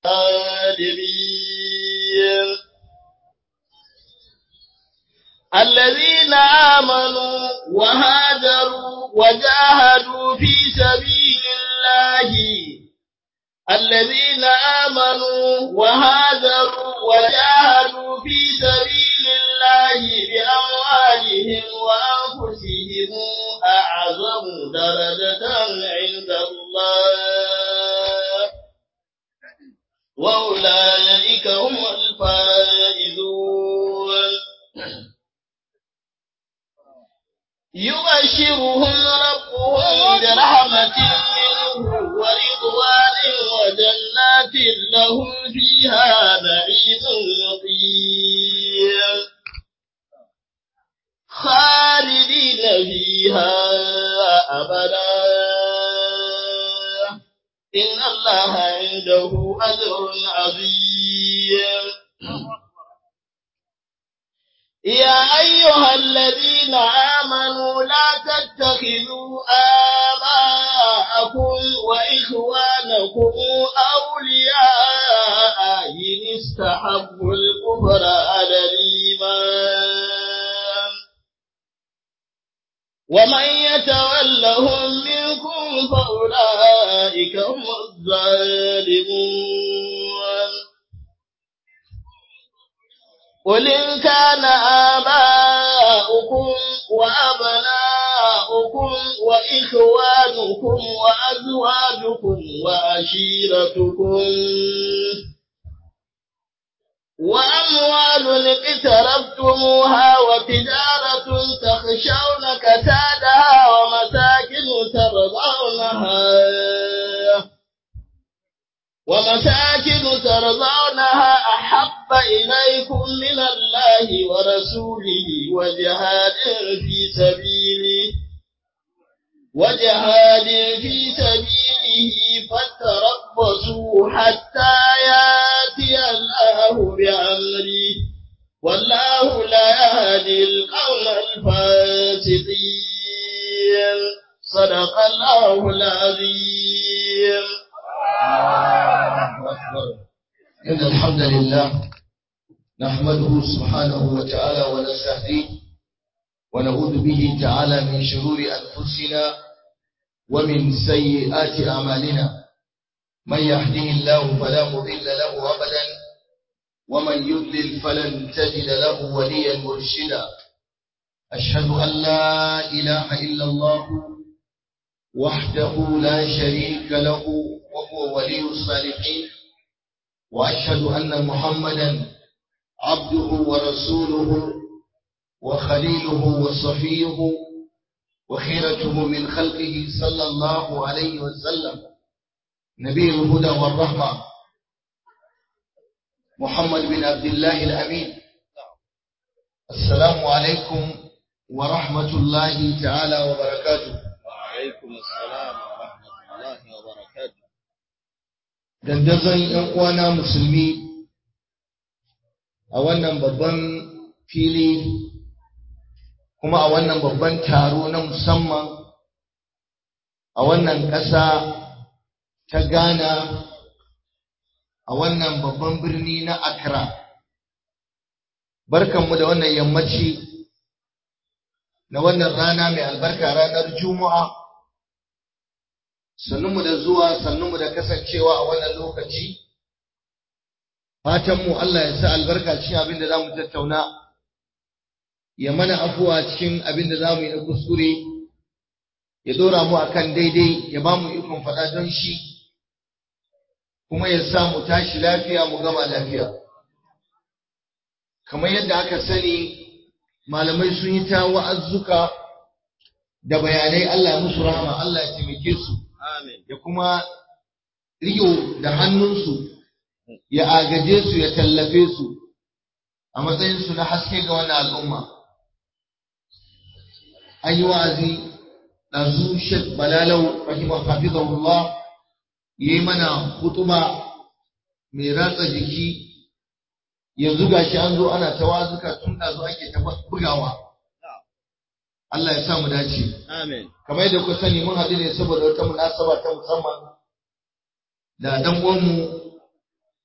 الظالمين الذين آمنوا وهاجروا وجاهدوا في سبيل الله الذين آمنوا وهاجروا وجاهدوا في سبيل الله بأموالهم وأنفسهم أعظم درجة عند الله وأولئك هم الفائزون يبشرهم ربهم برحمة منه ورضوان وجنات لهم فيها نعيم مقيم خالدين فيها أبدا إن الله عنده أجر عظيم يا أيها الذين آمنوا لا تتخذوا آباءكم وإخوانكم أولياء إن استحبوا الكفر على الإيمان ومن يتولهم منكم فأولئك هم الظالمون قل إن كان آباؤكم وأبناؤكم وإخوانكم وأزواجكم وعشيرتكم وأموال اقتربتموها وتجارة تخشون كسادها ومساكن ترضونها ومساكن ترضونها أحب إليكم من الله ورسوله وجهاد في سبيله وجهاد في سبيله فتربصوا حتى ياتي الله بأمره والله لا يهدي القوم الفاسقين صدق الله العظيم إن الحمد لله نحمده سبحانه وتعالى ونستهديه ونعوذ به تعالى من شرور أنفسنا ومن سيئات أعمالنا من يهده الله فلا مضل له أبدا ومن يضلل فلن تجد له وليا مرشدا أشهد أن لا إله إلا الله وحده لا شريك له وهو ولي الصالحين وأشهد أن محمدا عبده ورسوله وخليله وصفيه وخيرته من خلقه صلى الله عليه وسلم نبي الهدى والرحمة محمد بن عبد الله الأمين السلام عليكم ورحمة الله تعالى وبركاته وعليكم السلام ورحمة الله وبركاته dandazon ‘yan uwana musulmi a wannan babban fili kuma a wannan babban taro na musamman a wannan ƙasa ta Ghana a wannan babban birni na Accra. Barkanmu da wannan yammaci na wannan rana mai albarka ranar Juma'a. Sannunmu da zuwa, sannunmu da kasancewa a wannan lokaci. Fatanmu Allah ya sa albarka cikin abin da za mu tattauna. ya mana afuwa cikin abin da za mu yi na kuskure, ya ɗora mu a kan daidai, ya ba mu ikon faɗa don shi, kuma ya sa mu tashi lafiya mu gama lafiya. Kamar yadda aka sani, malamai sun yi ta wa'azzuka da bayanai Allah musu rahama, Allah ya taimake su, ya kuma riyo da hannunsu, ya agaje su, ya tallafe su, a matsayinsu na haske ga wannan al'umma. an yi wa'azi ɗazu Sheikh Balalau rahimah hafizahullah yi mana hutuba mai ratsa jiki yanzu gashi an zo ana ta wazuka tun ɗazu ake ta bugawa Allah ya sa mu dace Amin. kamar yadda ku sani mun haɗu ne saboda wata munasaba ta musamman da dan uwanmu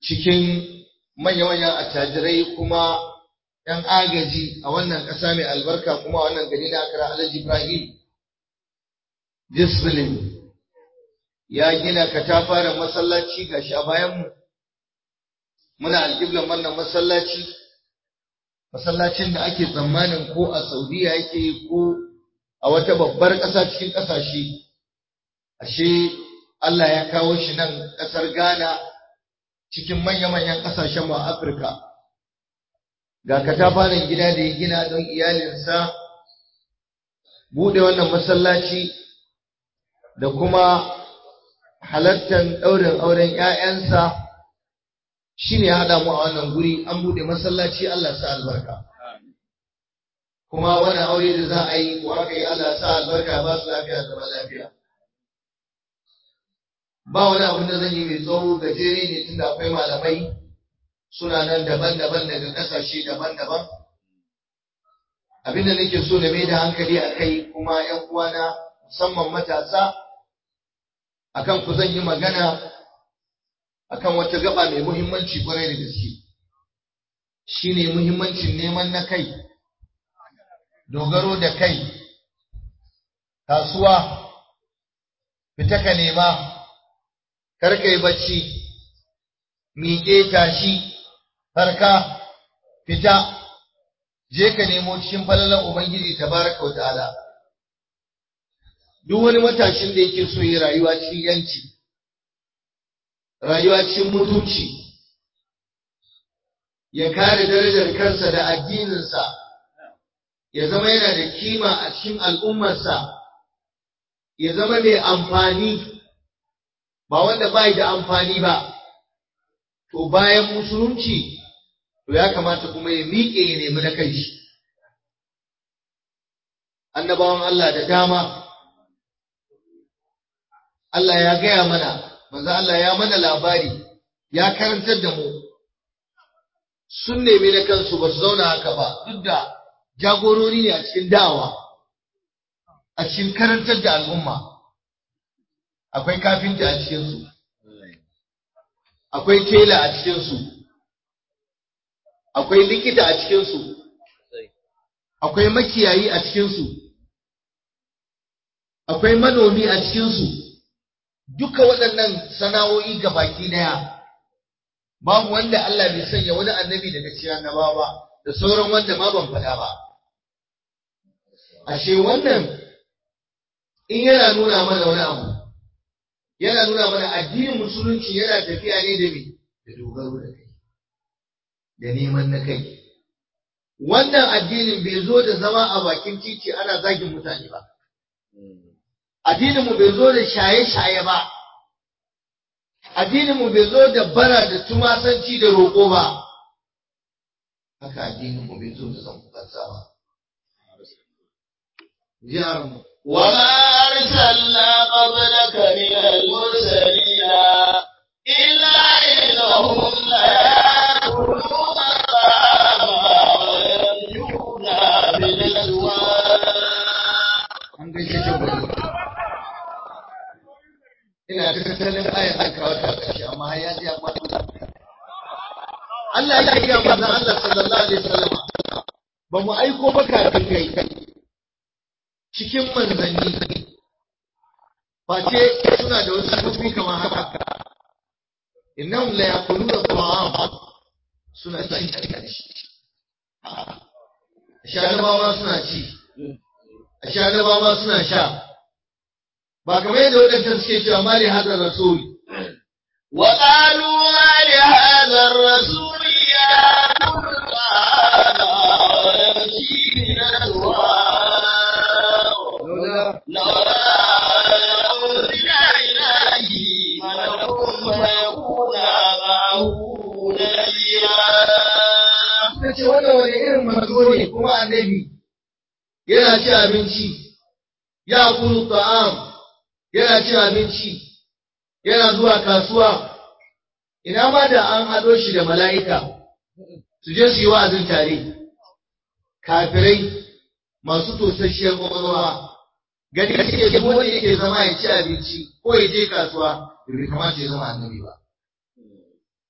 cikin manya-manyan attajirai kuma ‘yan agaji a wannan ƙasa mai albarka kuma a wannan gari na akara Alhaji Ibrahim Discipline ya gina katafaren masallaci ga shi a bayanmu muna alƙiblan wannan masallaci masallacin da ake tsammanin ko a Saudiya yake ko a wata babbar ƙasa cikin ƙasashe ashe Allah ya kawo shi nan ƙasar Ghana cikin manya-manyan ƙasashen mu a Afirka ga katafaren gida da ya gina don iyalinsa buɗe wannan masallaci da kuma halartar ɗaurin auren ‘ya'yansa shi ne haɗa mu a wannan guri an buɗe masallaci Allah sa albarka. Kuma wannan aure da za a yi ko aka yi Allah sa albarka ba su lafiya zama lafiya. Ba wani abin da zan yi mai tsawo gajere ne tunda akwai malamai suna nan daban-daban daga ƙasashe daban-daban. Abin da nake so na mai da hankali a kai kuma ‘yan uwana musamman matasa akan ku zan yi magana akan wata gaba mai muhimmanci kwarai da gaske shine muhimmancin neman na kai dogaro da kai kasuwa fita ka nema kar kai bacci miƙe tashi farka fita je ka nemo cikin falalan ubangiji tabaraka wa ta'ala duk wani matashin da yake so yi rayuwa cikin yanci rayuwa cikin mutunci ya kare darajar kansa da addininsa ya zama yana da kima a cikin al'ummarsa ya zama mai amfani ba wanda bai da amfani ba to bayan musulunci to ya kamata kuma ya miƙe ya nemi na kai shi annabawan Allah da dama Allah ya gaya mana manzo Allah ya mana labari ya karantar da mu sun nemi na kansu ba su zauna haka ba duk da jagorori ne a cikin dawa a cikin karantar da al'umma akwai kafinta a cikinsu akwai tela a cikinsu akwai likita a cikinsu akwai makiyayi a cikinsu akwai manomi a cikinsu duka waɗannan sana'o'i ga baki ɗaya babu wanda Allah bai sanya wani annabi daga cikin annabawa ba da sauran wanda ma ban faɗa ba ashe wannan in yana nuna mana wani abu yana nuna mana addinin musulunci yana tafiya ne da me da dogaro da kai da neman na kai wannan addinin bai zo da zama a bakin titi ana zagin mutane ba addininmu bai zo da shaye-shaye ba, addininmu bai zo da bara da tumasanci da roƙo ba, haka addininmu bai zo da zambukansa ba. Jiharmu. وما أرسلنا قبلك من المرسلين إلا إنهم ليأكلون الطعام ويمشون بالأسواق An gaishe ta gudu. Ina ta tattalin ayar da kawo ta ƙarshe amma har ya ji ya kwato Allah ya gaya manzon Allah sallallahu alaihi wasallam ba mu aiko ba kafin kai cikin manzanni face suna da wasu sufi kamar haka innahum la yaquluna ta'am suna ci shanabawa suna ci shanabawa suna sha ba kamar yadda wadancan suke cewa mali hadar rasul وقالوا ما لهذا الرسول يأكل الطعام ويمشي من الأسواق لولا لولا أنزل إليه ملك فيكون معه نذيرا suka ce wannan wani irin manzo ne kuma annabi yana ci abinci ya kulu ta'am yana ci abinci yana zuwa kasuwa ina ma da an haɗo shi da mala'ika su je su yi wa'azin tare kafirai masu tosasshiyar kwakwalwa gani suke duk wanda yake zama ya ci abinci ko ya je kasuwa bai kamata ya zama annabi ba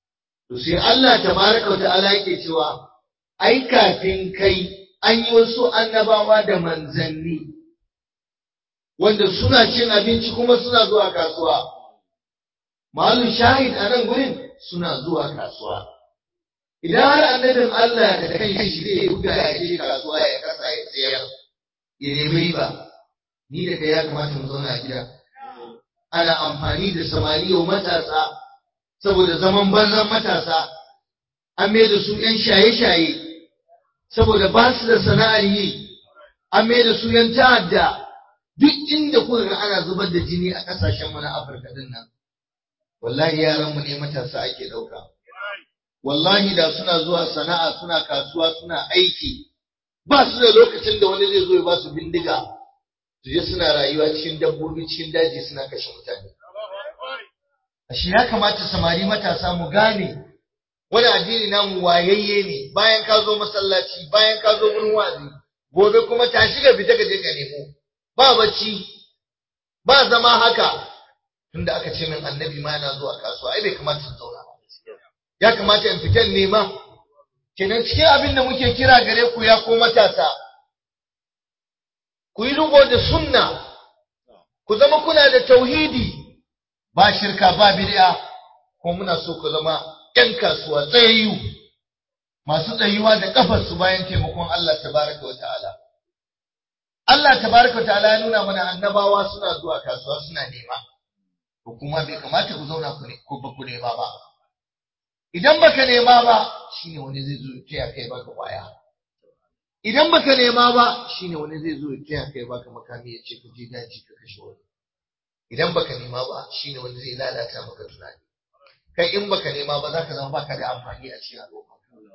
to sai Allah tabaraka wa ta'ala yake cewa ai kafin kai an yi wasu annabawa da manzanni wanda suna cin abinci kuma suna zuwa kasuwa malu shahid a nan gurin suna zuwa kasuwa idan har annabin Allah da kan shi zai buga ya je kasuwa ya kasa ya tsayar ya nemi riba ni da kai ya kamata mu zauna a gida ana amfani da samari wa matasa saboda zaman banzan matasa an mai da su ‘yan shaye-shaye saboda ba su da sana'ar yi an mai da su ‘yan ta'adda duk inda kuka ga ana zubar da jini a ƙasashenmu na Afirka din nan wallahi yaranmu ne matasa ake ɗauka wallahi da suna zuwa sana'a suna kasuwa suna aiki ba su da lokacin da wani zai zo ya ba su bindiga su je suna rayuwa cikin dabbobi cikin daji suna kashe mutane ashe ya kamata samari matasa mu gane wani addini namu wayayye ne bayan ka zo masallaci bayan ka zo gurin wazi gobe kuma tashi ga fita ka je ka nemo ba bacci ba zama haka tunda aka ce min annabi ma yana zuwa kasuwa ai bai kamata in zauna ba ya kamata in fitan nema kenan cikin abin da muke kira gare ku ya ko matasa ku yi rubo da sunna ku zama kuna da tauhidi ba shirka ba bid'a ko muna so ku zama ƴan kasuwa tsayayyu masu tsayuwa da kafar su bayan taimakon Allah tabaraka wa ta'ala Allah tabaraka wa ta'ala ya nuna mana annabawa suna zuwa kasuwa suna nema ko kuma bai kamata ku zauna ku ne ko ba ku nema ba idan baka nema ba shine wani zai zo ya kai baka kwaya idan baka nema ba shine wani zai zo ya kai baka makami ya ce ku je daji ka kashe wani idan baka nema ba shine wani zai lalata maka tunani kai in baka nema ba zaka zama baka da amfani a cikin al'umma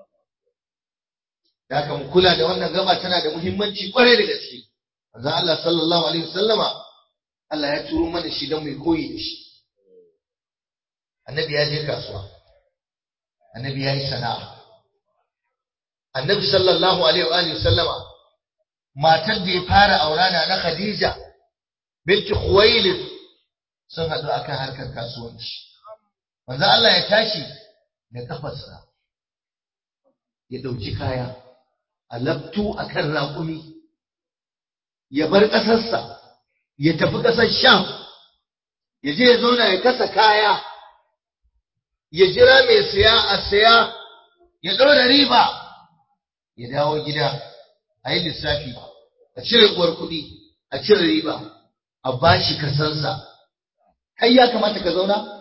da haka mu kula da wannan gaba tana da muhimmanci kwarai da gaske manzo Allah sallallahu alaihi wasallama Allah ya turo mana shi don mu koyi da shi annabi ya je kasuwa annabi ya yi sana'a annabi sallallahu alaihi wa alihi sallama matar da ya fara aurana na Khadija binti Khuwailid sun haɗu akan harkar kasuwanci manzo Allah ya tashi da kafarsa ya ɗauki kaya a labtu akan raƙumi ya bar ƙasarsa ya tafi ƙasar Sham ya je ya zauna ya kasa kaya ya jira mai siya a siya ya ɗora riba ya dawo gida a yi lissafi a cire uwar kuɗi a cire riba a bashi kasansa kai ya kamata ka zauna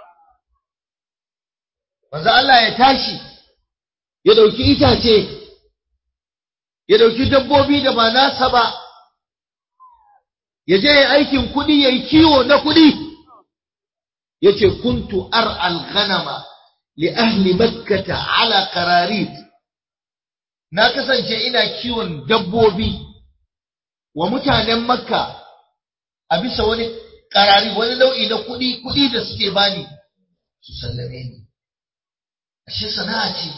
manzo Allah ya tashi ya ɗauki itace ya ɗauki dabbobi da ba nasa ba ya je ya aikin kuɗi ya yi kiwo na kuɗi ya ce kuntu ar al-ghanama li ahli makkata ala qararit na kasance ina kiwon dabbobi wa mutanen makka a bisa wani karari wani nau'i na kuɗi kuɗi da suke bani su sallame ni ashe sana'a ce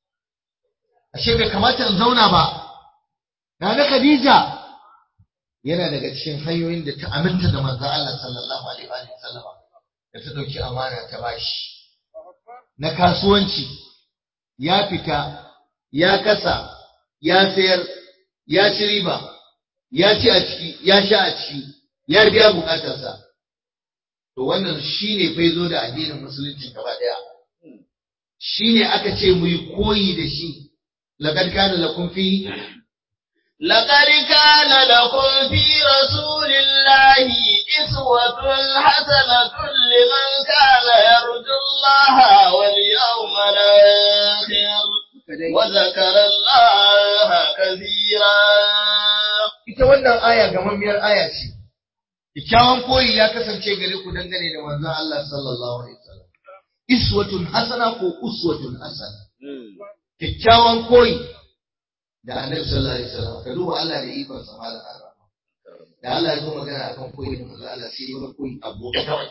ashe bai kamata in zauna ba na na khadija yana daga cikin hanyoyin da ta aminta da manzon Allah sallallahu alaihi wa sallama da ta dauki amana ta bashi na kasuwanci ya fita ya kasa ya sayar ya ci riba ya ci a ciki ya sha a ciki ya biya bukatarsa to wannan shine fa zo da addinin musulunci gaba daya shine aka ce mu yi koyi da shi laqad kana lakum fi لقد كان لكم في رسول الله إسوة حسنة لمن كان يرجو الله واليوم الآخر وذكر الله كثيرا ita wannan aya gamammiyar aya ce kyakkyawan koyi ya kasance gare ku dangane da manzon Allah sallallahu alaihi wasallam iswatun hasana ko uswatun hasana kyakkyawan koyi da annabi sallallahu alaihi wasallam ka duba Allah da ikon sa malam Allah da Allah ya zo magana akan koyi da manzon Allah sai ya koyi abu kawai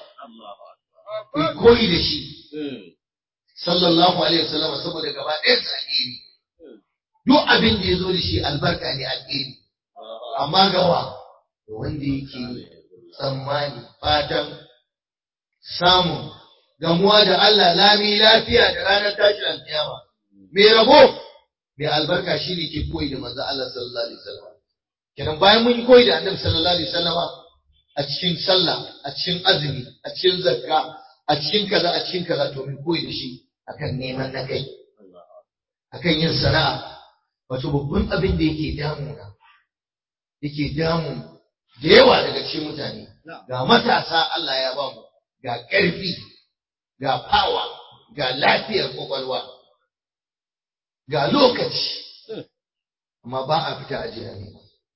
ku koyi da shi sallallahu alaihi wasallam saboda gaba ɗaya sa alheri duk abin da ya zo da shi albarka ne alheri amma gawa wanda yake tsammani fatan samun gamuwa da Allah lami lafiya da ranar tashin alkiyama mai rabo mai albarka shine ke koyi da manzo Allah sallallahu alaihi wasallam kenan bayan mun yi koyi da annabi sallallahu alaihi wasallam a cikin sallah a cikin azumi a cikin zakka a cikin kaza a cikin kaza to mun koyi da shi akan neman na kai akan yin sana'a wato babban abin da yake damuna yake damu da yawa daga cikin mutane ga matasa Allah ya ba mu ga ƙarfi ga fawa ga lafiyar kwakwalwa ga lokaci amma ba a fita a jiya ne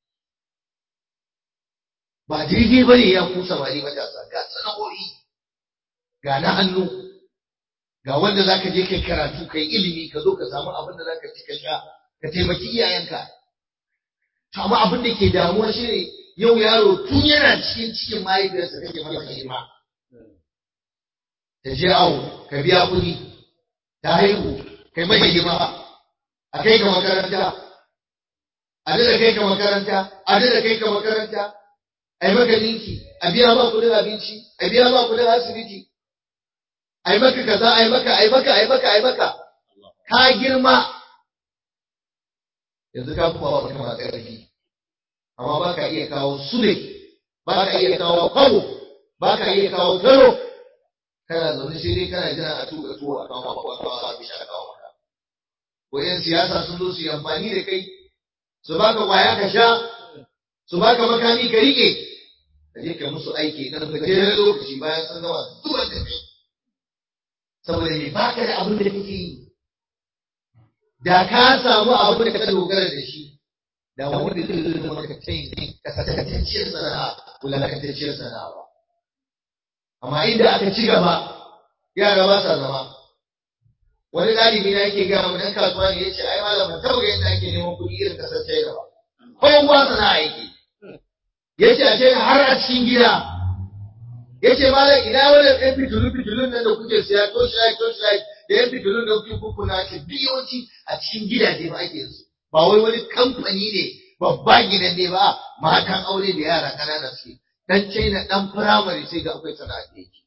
ba daidai ba ne ya ku samari matasa ga sana'o'i ga na hannu ga wanda za ka je kai karatu kai ilimi ka zo ka samu abin da za ka ci ka sha ka taimaki iyayenka to amma abin da ke damuwa shi ne yau yaro tun yana cikin cikin mahaifiyarsa kake masa hidima ta je awo ka biya kuɗi ta haihu kai mai hidima a kai ka makaranta a da kai ka makaranta a da kai ka makaranta a yi maka dinki a biya ma kuɗin abinci a biya ma kuɗin asibiti a yi maka kaza a yi maka a yi maka a yi maka a yi maka ka girma yanzu ka kuma ba mutum a ƙarfi amma ba ka iya kawo sule ba ka iya kawo kwabo ba ka iya kawo taro kana zaune sai dai kana jira a tuka tuwo a kawo ko a kawo abin a kawo maka ko yan siyasa sun zo su yi amfani da kai su baka kwaya ka sha su baka makami ka rike ka je ka musu aiki dan gajeren lokaci bayan sun gama zuwa da kai saboda me baka da abin da kake yi da ka samu abin da ka dogara da shi da wani da zai zama ka tayi kasatacciyar sana'a wulakantacciyar sana'a ba amma inda aka ci gaba yara ba sa zama wani ɗalibi na yake gaya mu dan kasuwa ne yace ai malam ban taɓa ga yadda ake neman kuɗi irin kasar China ba kowa sana'a yake yace a ce har a cikin gida yace malam ina wannan ɗan fitilu fitilun nan da kuke siya torchlight torchlight da yan fitilun da kuke kukkuna ce duk yawanci a cikin gidaje ba ake su ba wai wani kamfani ne babba gidan ne ba matan aure da yara ƙanana suke dan China dan firamare sai ga akwai sana'a da yake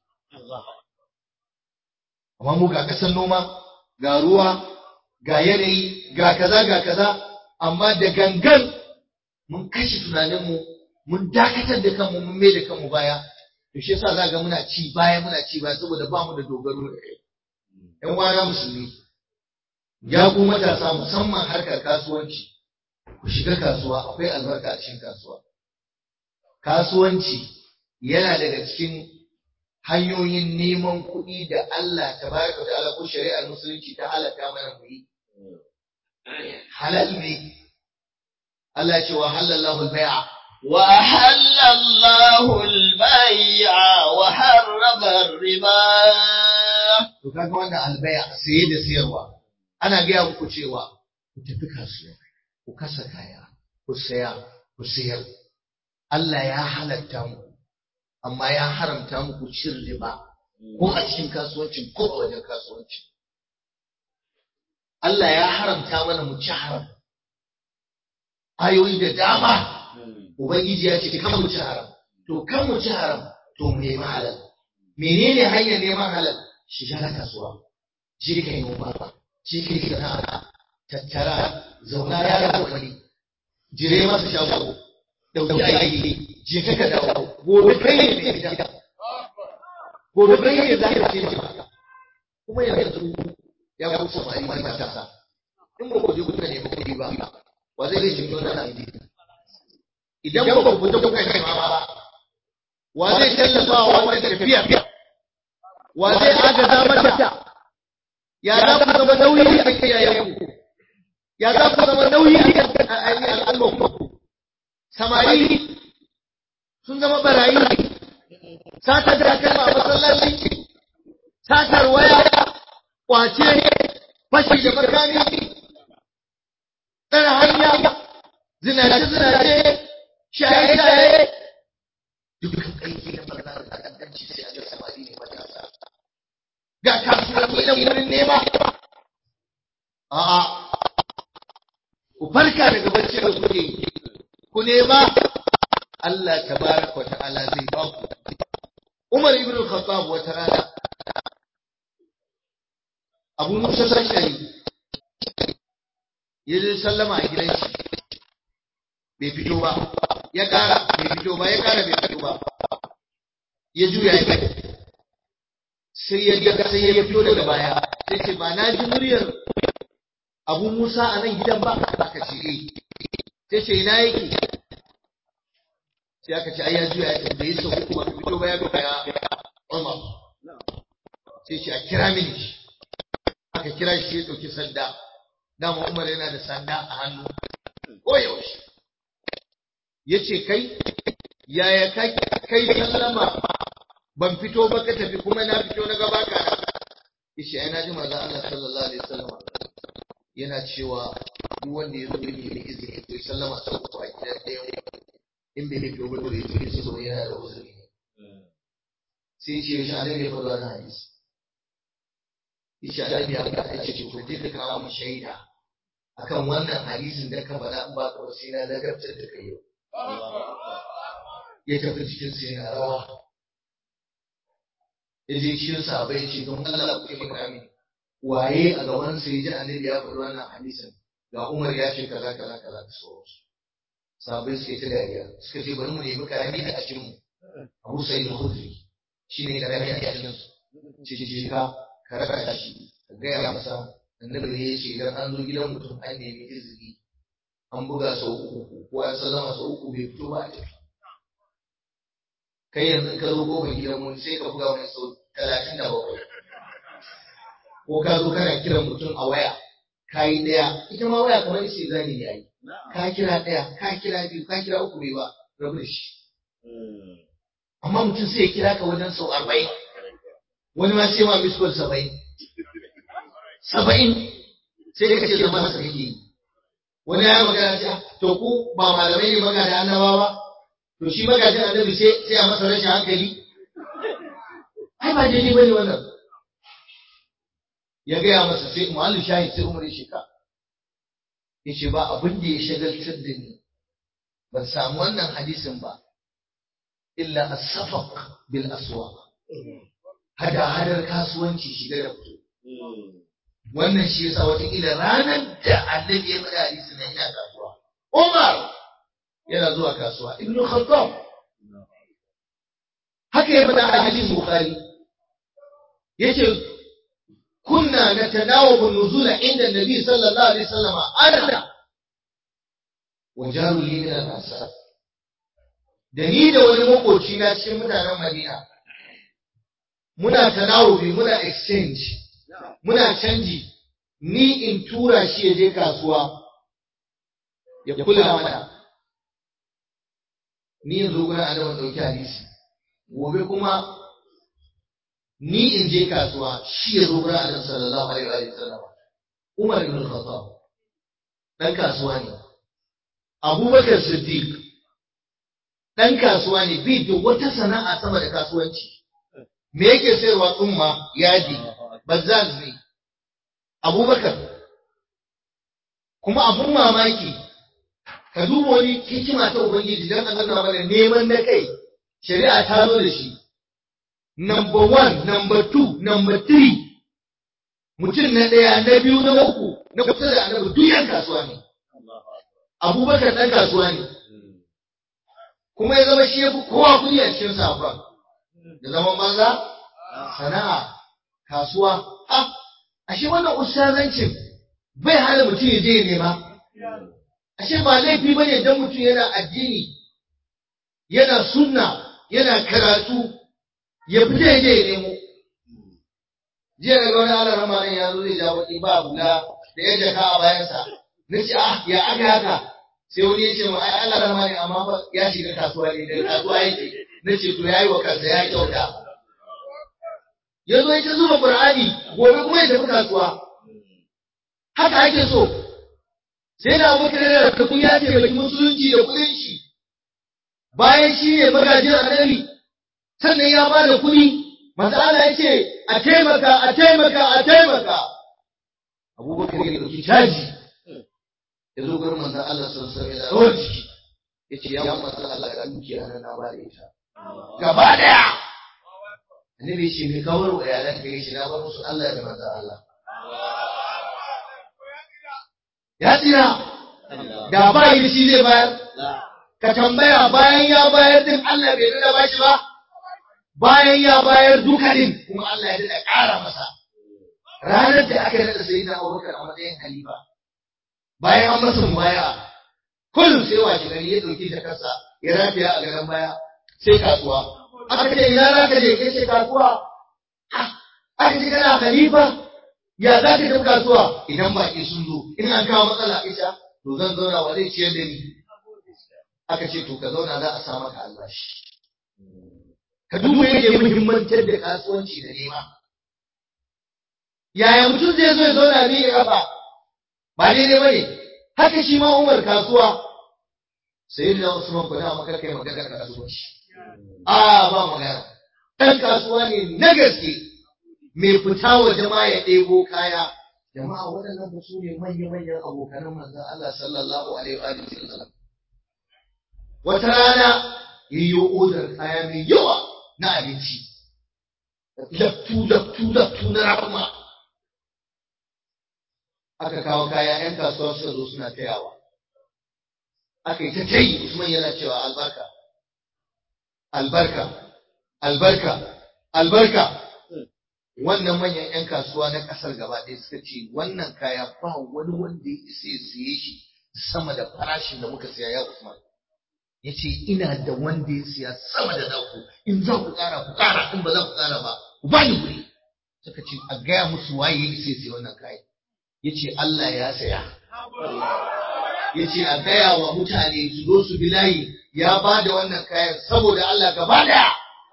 amma mu ga ƙasar noma ga ruwa ga yanayi ga kaza ga kaza amma da gangan mun kashe tunaninmu mun dakatar da kanmu mun mai da kanmu baya to shi yasa za ga muna ci baya muna ci baya saboda ba mu da dogaro da kai ƴan wana musulmi ya ku matasa musamman harkar kasuwanci ku shiga kasuwa akwai albarka a cikin kasuwa kasuwanci yana daga cikin hanyoyin neman kuɗi da Allah tabaraka ta'ala ko shari'ar musulunci ta halatta mana mu yi halal ne Allah ya ce wa halallahu al-bai'a وأحل الله البيع وحرم الربا to kaga wannan albaya saye da sayarwa ana gaya muku cewa ku tafi kasuwa ku kasa kaya ku saya ku sayar Allah ya halatta muku amma ya haramta muku cin riba ko a cikin kasuwancin ko a wajen kasuwancin Allah ya haramta mana mu ci haram ayoyi da dama ubangiji ya ce kan mu ci haram to kan mu ci haram to mu nemi halal menene hanyar neman halal shiga na kasuwa je ka yi noma je ka yi sana'a tattara zauna ya da wani jire masa shago dauki aiki je ka ka dawo gobe kai ne mai gida gobe kai ne za ka ce maka kuma yanzu ya kusa mai mai matasa in ba ku je kuka nemi kuɗi ba wa zai zai jimlo na nan idan ba ku fita kuka nema ba wa zai tallafa wa wani tafiya wa zai agaza mata ya za ku zama nauyi a kan yayanku ya za ku zama nauyi a kan al'ummarku samari sun zama barayi satar takalma a masallaci satar waya kwace fashi da makami tsara hanya zinace zinace shaye shaye dukkan aiki na barna da ta'addanci sai a ga samari ne matasa ga kasuwanni na wurin nema a'a ku farka daga bacci da kuke ku nema Allah tabaraka wa ta'ala zai ba ku Umar ibn al-Khattab wata rana abu musa sashari ya zo sallama a gidan shi bai fito ba ya ƙara bai fito ba ya ƙara bai fito ba ya juya ya kai sai ya ga sai ya fito daga baya sai ce ba na ji muryar abu musa a nan gidan ba aka ce eh sai ce ina yake sai aka ce ai ya juya ya tafi da yi sau uku ba fito ba ya ga ya Umar sai ce a kira mini shi aka kira shi ya ɗauki sanda dama Umar yana da sanda a hannu ko yaushe ya ce kai yaya kai sallama ban fito ba ka tafi kuma na fito na gaba ka na yace ai na ji manzo Allah sallallahu alaihi wasallam yana cewa duk wanda ya zo ne ne izini to sallama sau uku a gidan ɗaya in bai fito ba to ya ce so yana da uzuri sai ce shi annabi ya faɗa wannan hadisi yace annabi ya faɗa yace to je ka kawo mu shaida akan wannan hadisin da ka faɗa in ba ka ba sai na ladabtar da kai yau ya tafi cikin sai na rawa ya je cikin sahabbai ce don Allah ku taimaka mini waye a gaban sa ya ji annabi ya faɗi wannan hadisin ga Umar ya ce kaza kaza kaza da sauransu sahabbai suka yi ta dariya suka ce bari mu nemi karami a cikin mu Abu Sa'id al-Khudri shine karami a cikin su ce ce ka ka raka shi ka gaya masa annabi ne ya ce idan an zo gidan mutum an nemi izini an buga sau uku ko an sallama sau uku bai fito ba a tafi kai yanzu ka zo kofar gidan mun sai ka buga mai sau talatin da bakwai ko ka zo kana kiran mutum a waya ka yi ɗaya ita ma waya kamar ce zani ne ai ka kira ɗaya ka kira biyu ka kira uku bai ba rabu da shi amma mutum sai ya kira ka wajen sau arba'in wani ma sai ma miskol saba'in saba'in sai ka ce zama masa kake yi wani ya magana ce to ku ba malamai ne magana annabawa ba to shi magajin annabi sai sai a masa rashin hankali ai ba daidai bane wannan ya gaya masa sai mu'allin shahid sai umar ya shika ya ce ba abin da ya shagaltar da ni ban samu wannan hadisin ba illa as-safaq bil aswaq hada hadar kasuwanci shiga da fito wannan shi yasa wataƙila ranar da annabi ya faɗa hadisi na ina kasuwa Umar yana zuwa kasuwa Ibn Khattab haka ya faɗa a hadisin Bukhari yace kunna natanawabu nuzula inda Nabi sallallahu alaihi wasallam ana wa jaru li min al-ansar da ni da wani makoci na cikin mutanen Madina muna tanawubi muna exchange muna canji ni in tura shi ya je kasuwa ya kula mana ni yanzu gurin adaman ɗauki hadisi gobe kuma ni in je kasuwa shi ya zo gurin adam sallallahu alaihi wa sallam umar ibn khattab dan kasuwa ne abubakar siddiq dan kasuwa ne bi da wata sana'a sama da kasuwanci me yake sayarwa tsumma yadi bazzaz ne abubakar kuma abun mamaki ka duba wani hikima ta ubangiji don a nuna mana neman na kai shari'a ta zo da shi number one number two number three mutum na ɗaya na biyu na uku na kusa da annabi duk yan kasuwa ne abubakar ɗan kasuwa ne kuma ya zama shi ya fi kowa kuɗi a cikin safa da zaman banza sana'a kasuwa ah ashe wannan ustazancin bai hana mutum ya je ya nema ashe ba laifi bane dan mutum yana addini yana sunna yana karatu ya fita ya je ya nemo jiya daga wani ala rama nan ya zo zai ja baki ba hula da ya jaka a bayansa na ce ah ya aka haka sai wani ya ce ma ai ala rama ne amma fa ya shiga kasuwa ne daga kasuwa yake na ce to yayi wa kansa ya kyauta ya zo ya ta zuba qur'ani gobe kuma ya tafi kasuwa haka ake so sai da abubakar yana da kun ya taimaki musulunci da kudin shi bayan shi ne magajin annabi sannan ya ba da kuɗi manzo Allah ya ce a taimaka a taimaka a taimaka abubakar ya ɗauki caji ya zo gurin manzo Allah sallallahu alaihi wasallam rawar jiki ya ce ya manzo Allah ga dukiya nan na ba da ita gaba daya annabi ya ce me kawar wa iyalan ka ya ce na bar musu Allah da manzo Allah ya tsira da ba yi shi zai bayar ka tambaya bayan ya bayar din Allah bai dada bashi ba bayan ya bayar duka din kuma Allah ya dada ƙara masa ranar da aka nada sai da Abubakar a matsayin khalifa bayan an masa mubaya kullum sai washe gari ya dauki jakarsa ya rafiya a garin baya sai kasuwa aka ce ina za ka je ya ce kasuwa aka ce kana khalifa ya za ka tafi kasuwa idan baki sun zo in an kawo matsala isha to zan zauna wa zai ciyar da ni aka ce to ka zauna za a sa maka albashi ka duba yake muhimmantar da kasuwanci da nema yaya mutum zai zo ya zauna ne ya kafa ba daidai ba ne haka shi ma umar kasuwa sai da usman ku da maka kai magana kasuwanci a ba magana dan kasuwa ne na gaske mai fita wa jama'a ya ɗebo kaya jama'a waɗannan ba su ne manya-manyan abokanan manzon Allah sallallahu alaihi wa sallam wata rana yiwo odar kaya mai yawa na abinci laftu laftu laftu na rahama aka kawo kaya yan kasuwa suka zo suna tayawa aka yi ta tayi Usman yana cewa albarka albarka albarka albarka wannan manyan 'yan kasuwa na ƙasar gaba ɗaya suka ce wannan kaya ba wani wanda ya isa ya siye shi sama da farashin da muka siya ya Usman ya ce ina da wanda ya siya sama da naku in za ku ƙara ku ƙara in ba za ku ƙara ba ku ba ni wuri suka ce a gaya musu waye ya isa ya siya wannan kayan ya ce Allah ya saya ya ce a gaya wa mutane su zo su bi layi ya ba da wannan kayan saboda Allah gaba daya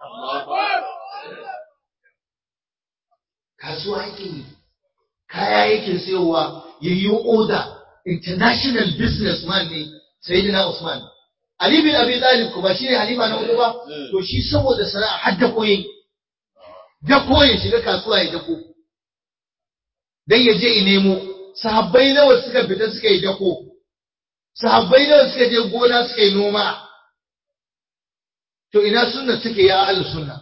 kasuwa yake yi kaya yake sayowa ya yi oda international businessman ne sayyidina Usman Ali bin Abi Talib kuma shi ne halifa na uku ba to shi saboda sana'a har da koyi da koyi shiga kasuwa ya dako dan ya je nemo sahabbai nawa suka fita suka yi dako sahabbai nawa suka je gona suka yi noma to ina sunna suke ya ahlus sunna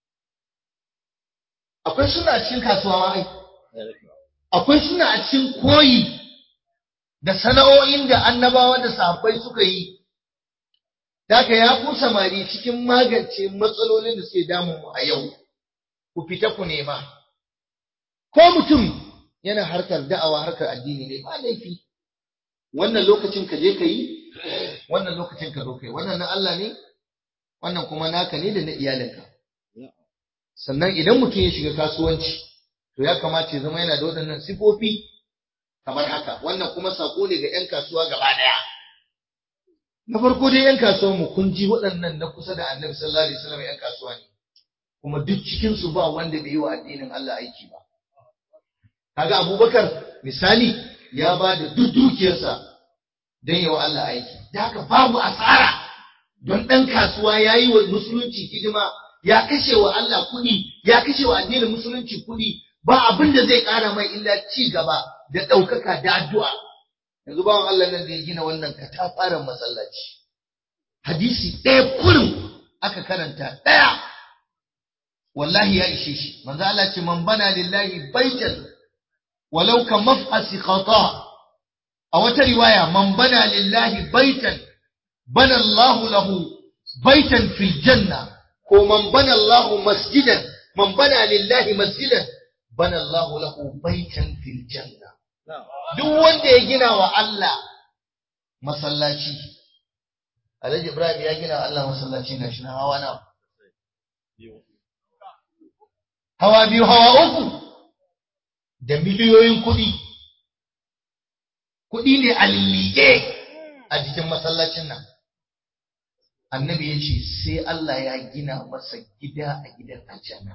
akwai suna a cikin kasuwa ma ai akwai suna a cikin koyi da sana'o'in da annabawa da sahabbai suka yi Daka ya ku samari cikin magance matsalolin da suke damun mu a yau ku fita ku nema ko mutum yana harkar da'awa harkar addini ne ba laifi wannan lokacin ka je ka yi wannan lokacin ka zo kai wannan na Allah ne wannan kuma naka ne da na iyalinka sannan idan mutum ya shiga kasuwanci to ya kamata ya zama yana da waɗannan sifofi kamar haka wannan kuma sako ne ga 'yan kasuwa gaba ɗaya na farko dai 'yan kasuwan mu kun ji waɗannan na kusa da annabi sallallahu alaihi wasallam 'yan kasuwa ne kuma duk cikin su ba wanda bai yi wa addinin Allah aiki ba kaga Abubakar misali ya ba da duk dukiyarsa don yi wa Allah aiki da haka babu asara don ɗan kasuwa ya yi wa musulunci hidima ya kashe wa Allah kuɗi, ya kashe wa addinin musulunci kuɗi, ba abin da zai ƙara mai illa ci gaba da ɗaukaka da addu'a. Yanzu bawan Allah nan da ya gina wannan katafaren masallaci. Hadisi ɗaya kurum aka karanta ɗaya. Wallahi ya ishe shi, manzo Allah ce man bana lillahi baitan walau ka maf'asi khata a wata riwaya man bana lillahi baitan bana Allahu lahu baitan fil janna ko man bana Allahu masjidan man bana lillahi masjidan bana Allahu lahu baitan fil janna duk wanda ya gina wa Allah masallaci Alhaji Ibrahim ya gina wa Allah masallaci gashi na hawa na hawa biyu hawa uku da miliyoyin kuɗi kuɗi ne a lilliƙe a jikin masallacin nan annabi ya ce sai Allah ya gina masa gida a gidan aljanna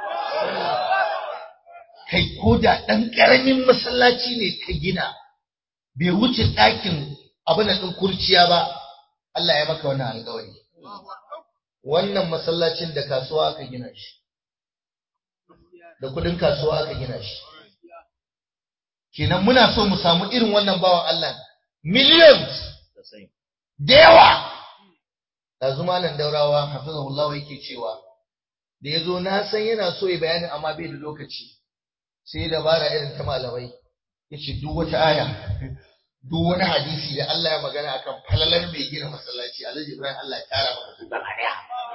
kai ko da ɗan ƙaramin masallaci ne ka gina bai wuce ɗakin abin ɗin kurciya ba Allah ya maka wannan alƙawari wannan masallacin da kasuwa aka gina shi da kuɗin kasuwa aka gina shi kenan muna so mu samu irin wannan bawan Allah millions da yawa ɗazu malam daurawa hafizahullah yake cewa da ya zo na san yana so ya bayanin amma bai da lokaci sai ya dabara irin ta malamai ya ce duk wata aya duk wani hadisi da Allah ya magana akan falalar mai gina masallaci Alhaji Ibrahim Allah ya kara maka su gaba daya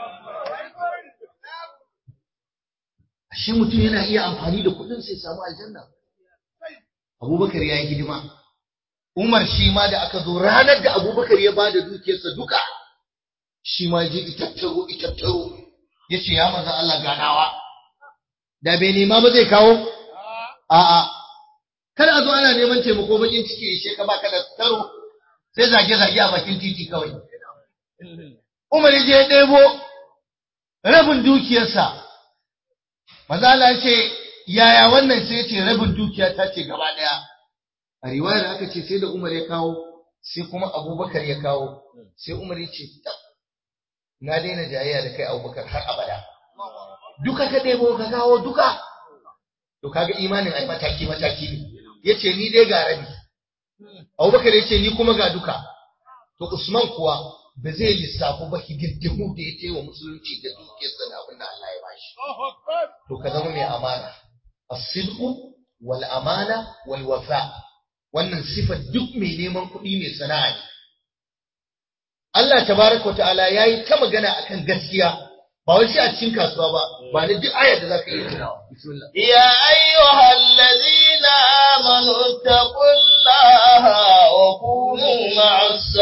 ashe mutum yana iya amfani da kuɗin sai samu aljanna Abubakar ya yi hidima Umar shi ma da aka zo ranar da Abubakar ya ba da dukiyarsa duka shi ma je itattaro itattaro ya ce ya maza Allah ganawa da bai nema ba zai kawo a'a kar a zo ana neman taimako bakin ciki ya sheka baka da taro sai zage zage a bakin titi kawai Umar ya je ya ɗebo rabin dukiyarsa maza Allah ya ce yaya wannan sai ya ce rabin dukiya ta ce gaba ɗaya a riwayar aka ce sai da Umar ya kawo sai kuma Abubakar ya kawo sai Umar ya ce na daina jayayya da kai Abubakar har abada duka ka ɗebo ka kawo duka to kaga imanin ai mataki mataki ne yace ni dai ga rabi Abubakar yace ni kuma ga duka to Usman kuwa ba zai lissafu ba hididdimu da ya wa musulunci da dukiyarsa da abin da Allah ya bashi to ka zama mai amana as-sidqu wal amana wal wafa wannan sifar duk mai neman kuɗi mai sana'a ne Allah tabaraka wa ta'ala yayi ta magana akan gaskiya ba wai sai a cikin kasuwa ba ba ne duk ayar da zaka iya tunawa bismillah يا أيها الذين آمنوا اتقوا الله وكونوا مع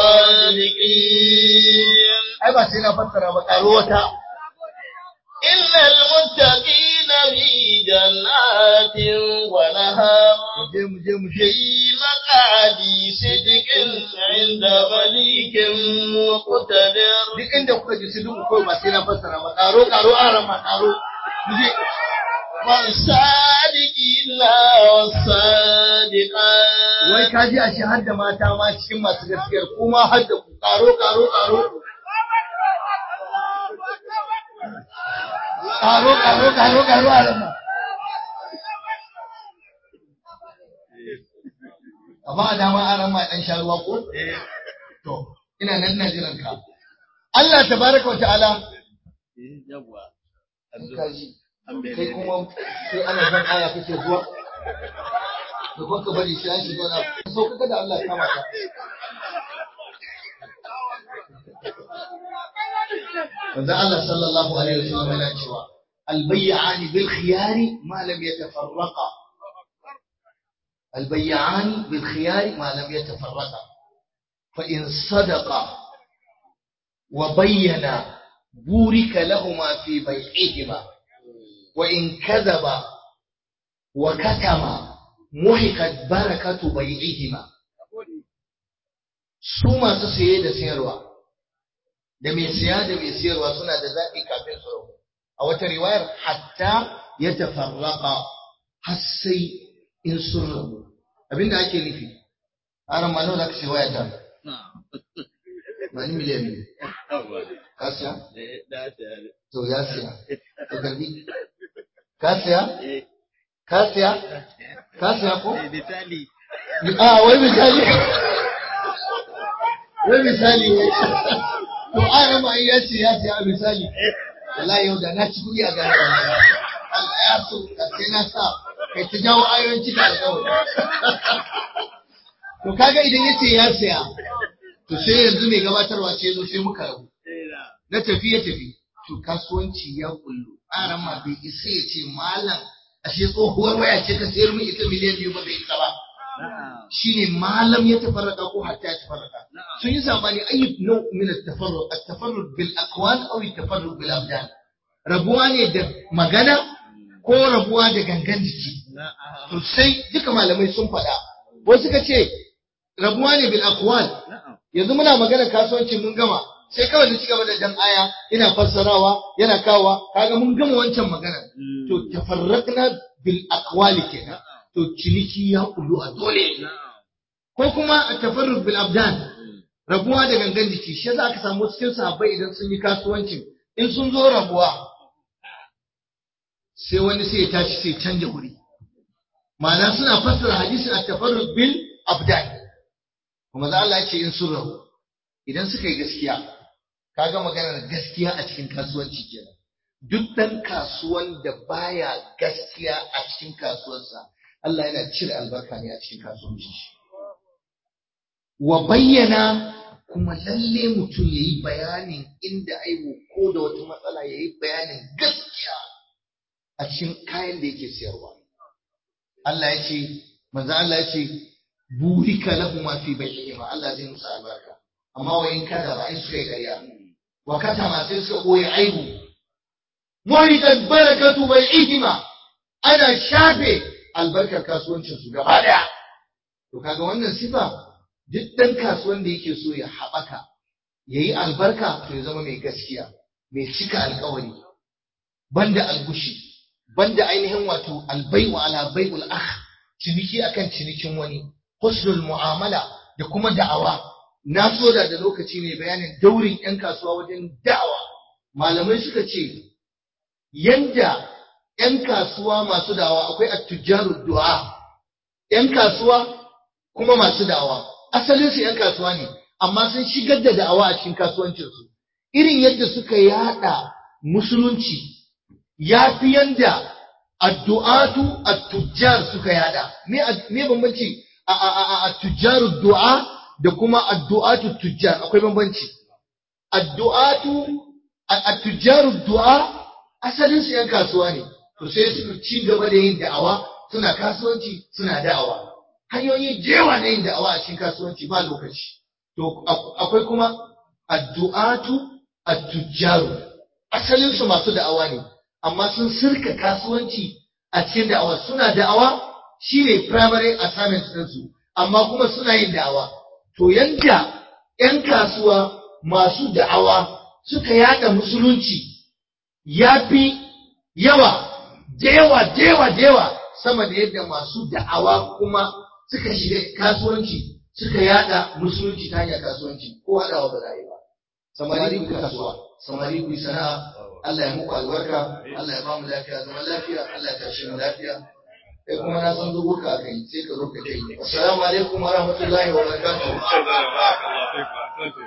الصادقين ai ba sai na fassara ba karo wata إن المتقين في جنات ونهر muje muje muje في مقعد صدق عند مليك مقتدر duk inda kuka ji su dubu kawai ba sai na fassara ba karo karo aran ma karo muje والصادقين والصادقات wai ka ji a shi har da mata ma cikin masu gaskiyar kuma har da ku karo karo karo karo karo karo karo aran ma amma a dama aran ma dan sha ruwa ko to ina nan ina jiran ka Allah tabaraka wa ta'ala yawwa kaji kai kuma sai ana san aya kake zuwa da kuma ka bari shi an shiga na so kaga da Allah ya kama ka Manzo Allah sallallahu alaihi wasallam yana cewa albayyani bil khiyari ma lam yatafarraqa albayyani bil khiyari ma lam yatafarraqa fa in sadaqa wa bayyana burika lahuma fi bai'ihima وإن كذب وكتم محقت بركة بيعهما su masu saye da sayarwa da mai siya da mai sayarwa suna da zaɓi kafin su rabu a wata riwayar hatta ya tafarraka har sai in sun rabu abinda ake nufi aran ma nawa za ka sai waya ta ba ni miliyan biyu ka siya to ya siya to karbi ka siya ka siya ka siya ko misali a wai misali wai misali wai to an ma ya ce ya siya a misali wallahi yau da na ci kuɗi a gari Allah ya so da sai na sa kai ta jawo ayoyin cika alƙawari to kaga idan ya ce ya siya to sai yanzu mai gabatarwa ce zo sai muka rabu na tafi ya tafi to kasuwanci ya kullu aran ma bai isa ya ce malam ashe tsohuwar waya ce ka sayar min ita miliyan biyu ba bai isa ba shine malam ya tafarraka ko hatta ya tafarraka sun yi sabani ayi nau min at-tafarruq at-tafarruq bil aqwal aw at-tafarruq bil abdan rabuwa ne da magana ko rabuwa da gangan jiki to sai duka malamai sun faɗa wasu suka ce rabuwa ne bil aqwal yanzu muna magana kasuwanci mun gama sai kawai na cigaba da jan aya ina fassarawa yana kawa kaga mun gama wancan magana to tafarraqna bil aqwali kenan to ciniki ya kullu a dole ko kuma tafarruq bil abdan rabuwa da gangan jiki shi yasa aka samu cikin sahabbai idan sun yi kasuwancin in sun zo rabuwa sai wani sai ya tashi sai canja wuri ma'ana suna fassara hadisin at-tafarruq bil abdan kuma za Allah ya ce in sun rabu idan suka yi gaskiya kaga maganar gaskiya a cikin kasuwanci kenan duk dan kasuwan da baya gaskiya a cikin kasuwarsa Allah yana cire albarka ne a cikin kasuwanci shi wa bayyana kuma lalle mutum ya yi bayanin inda aibu ko da wata matsala ya yi bayanin gaskiya a cikin kayan da yake siyarwa Allah ya ce manzo Allah ya ce burika lahu ma fi bai'ihima Allah zai musu albarka amma wa in kada ba in suka yi ƙarya wa kata ma sai suka koyi aibu muhitat barakatu bai'ihima ana shafe albarkar kasuwancin su gaba daya to kaga wannan sifa duk dan kasuwan da yake so ya haɓaka yayi albarka to ya zama mai gaskiya mai cika alƙawari banda algushi banda ainihin wato albai'u ala bai'ul akh ciniki akan cinikin wani husnul mu'amala da kuma da'awa na so da da lokaci ne bayanin daurin yan kasuwa wajen da'awa malamai suka ce yanda yan kasuwa masu da'awa akwai at-tujjaru du'a yan kasuwa kuma masu da'awa asalin su yan kasuwa ne amma sun shigar da da'awa a cikin kasuwancinsu irin yadda suka yada musulunci ya fi yanda addu'atu at-tujjar suka yada me me bambanci a a a at-tujjar du'a da kuma addu'atu tujjar akwai bambanci addu'atu at-tujjar du'a asalin su yan kasuwa ne to sai su ci gaba da yin da'awa suna kasuwanci suna da'awa hanyoyi jewa na yin da'awa a cikin kasuwanci ba lokaci to akwai kuma addu'atu at-tujjar asalin su masu da'awa ne amma sun sirka kasuwanci a cikin da'awa suna da'awa shine primary assignment ɗinsu amma kuma suna yin da'awa to yanda 'yan kasuwa masu da'awa suka yada musulunci ya fi yawa dewa dewa dewa sama da yadda masu da'awa kuma suka shiga kasuwanci suka yada musulunci ta hanyar kasuwanci ko haɗawa ba za a yi ba samari ku kasuwa samari ku sana'a Allah ya muku albarka Allah ya ba mu lafiya zaman lafiya Allah ya tashi mu lafiya kai kuma na san zuwa ka kai sai ka zo ka kai assalamu alaikum wa rahmatullahi wa barakatuh